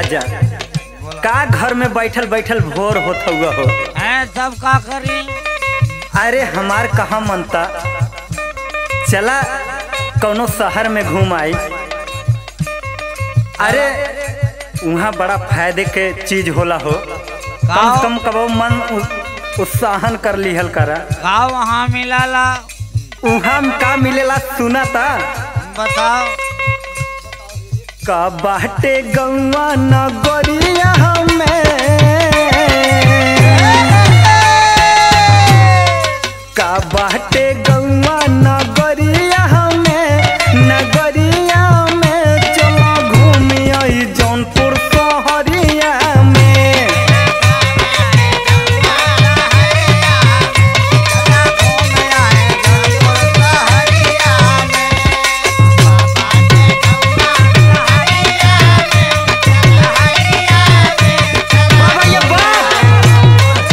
राजा का घर में बैठल बैठल भोर होत हुआ हो है सब का करी अरे हमार कहाँ मनता चला कौनो शहर में घूम आई अरे वहाँ बड़ा फायदे के चीज होला हो कम से कम कबो मन उ- उत्साहन कर लिहल करा का वहाँ मिलाला वहाँ में का मिलेला सुना ता बताओ का बाटे गौवा नगरिया में का बाटे गौवा नगरिया में नगरिया में चलो घूमी आई जौनपुर शहरिया में बाबा ये बात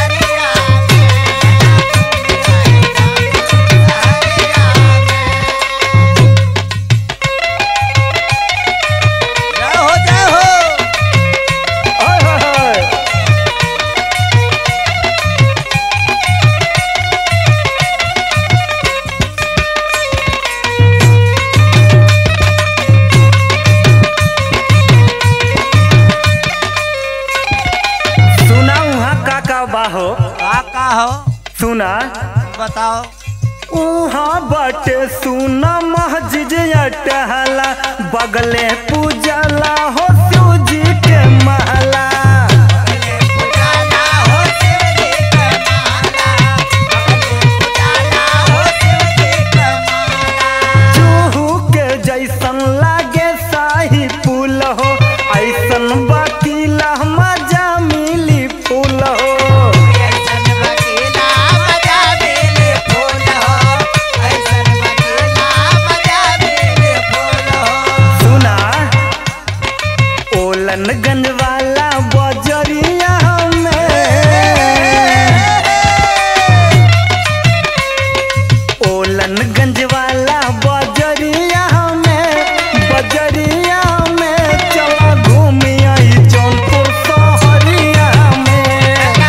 जय हो जय हो ओए होए होए। सुना वहाँ का का बा हो का का हो सुना बताओ उहाँ बाटे सुना मस्जिद टहला बगले पूजला हो शिव जी के महला चूहू के जैसन लागे शाही पुल हो ऐसन बकीला मजा मिली फूल हो सुना ओलनगंज वाला बजरिया में ओलनगंज वाला बजरिया में बजरिया में चला घूमी आई जौनपुर शहरिया में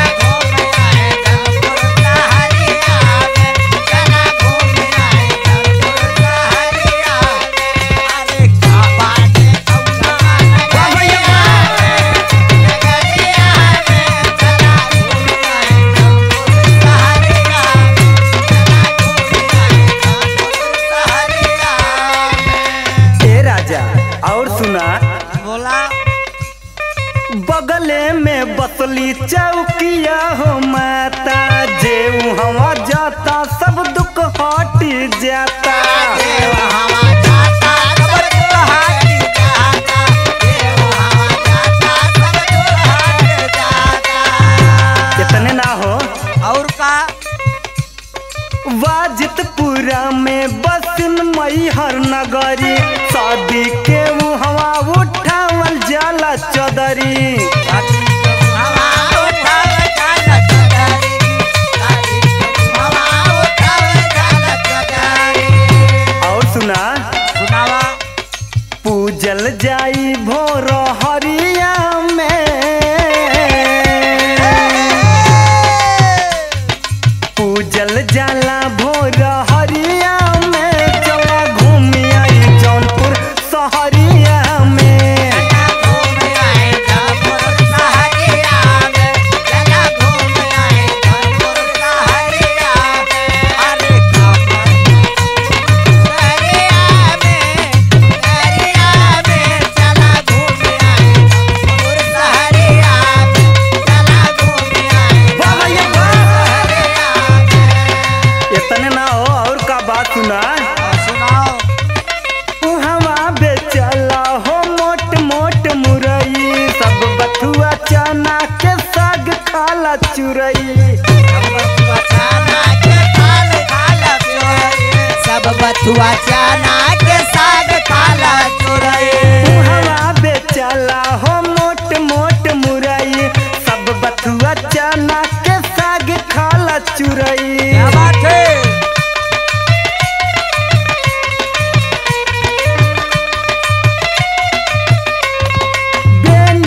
ए राजा और सुना बोला बगले में बसली चौकिया हो माता जे हवा जाता सब दुख हटी जाता इतने ना हो और का वाजितपुरा में बसन मैहर नगरी शादी के हवा उठावल जाला चदरी और सुना सुनावा पूजल जाई भोर हरिया में पूजल जाला भोर हरिया में चला घूमी आई जौनपुर शहरिया में बाबा ये बात इतने ना हो और का बात सुना सुनाओ हवा बेचला हो मोट मोट मुरई सब बथुआ चना के साग खाला चुरई सब बथुआ चना के साग काला चोरई हवा बेचला हो मोट मोट मुरई सब बथुआ चना के साग खाला चुरई क्या बात है बेन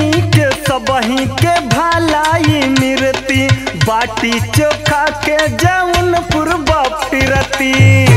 बाटी चोखा के जौनपुर बापी रती